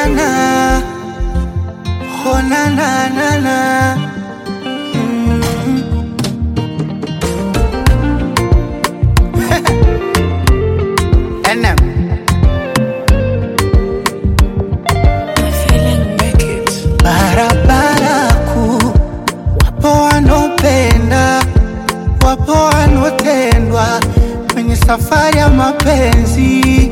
na na, oh na na na na. Mm. NM. Barabara kuu, wapo wanaopenda, wapo wanaotendwa kwenye safari ya mapenzi.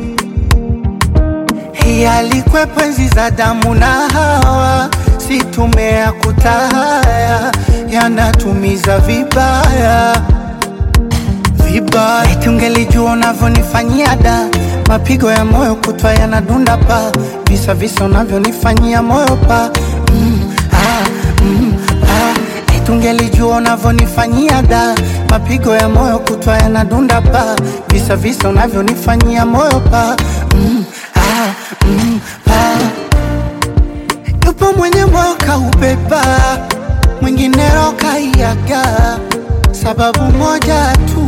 Hii alikwepo enzi za damu na Hawa, si tumea kutahaya, yanatumiza vibaya vibaya. Eti ungelijua unavyonifanyia da, mapigo ya moyo kutwa yanadunda pa, visa visa unavyonifanyia moyo pa mm, ah, mm, ah. Eti ungelijua unavyonifanyia da, mapigo ya moyo kutwa yanadunda pa, visa visa unavyonifanyia moyo pa mm, ah, mm, ah. Yupo mwenye moyo kaubeba, mwingine roho kaiaga, sababu moja tu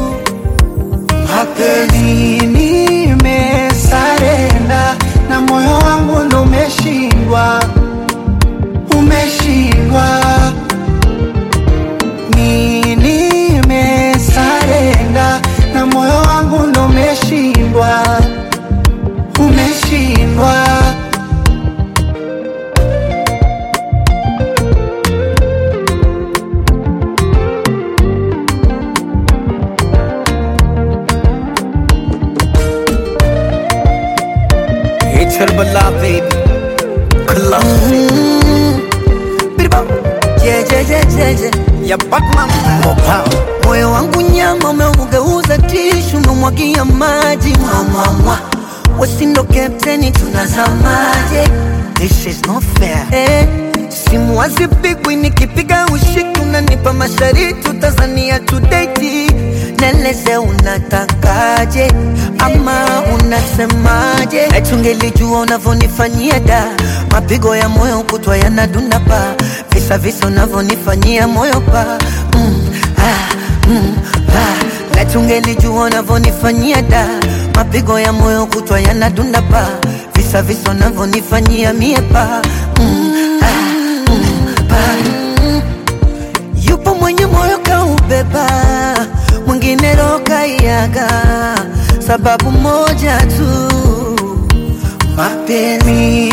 mapenzi nimesarenda na moyo wangu ndo umeshindwa, umeshindwa. Mi nimesarenda na moyo wangu ndo umeshindwa, umeshindwa. It's her beloved Colossus Biribam Je, je, je, je, je. Ya Batman Mopao Moyo wangu nyama umeugeuza tishu, umemwagia maji mwamwamwa, wasindo kapteni, tunazamaje? This is not fair Eh, simu hazipigwi, nikipiga ushiki unanipa mashariti, Tanzania tudeti, neleze unatakaje ama unasemaje? Eti ungelijua unavyonifanyia da, mapigo ya moyo kutwa yanadunda pa, visa visa unavyonifanyia moyo pa mm, ah, mm, ah. Eti ungelijua unavyonifanyia da, mapigo ya moyo kutwa yanadunda pa, visa visa unavyonifanyia mie pa mm, ah, mm, pa Yupo mwenye moyo kaubeba, mwingine roho kaiaga, sababu moja tu, mapenzi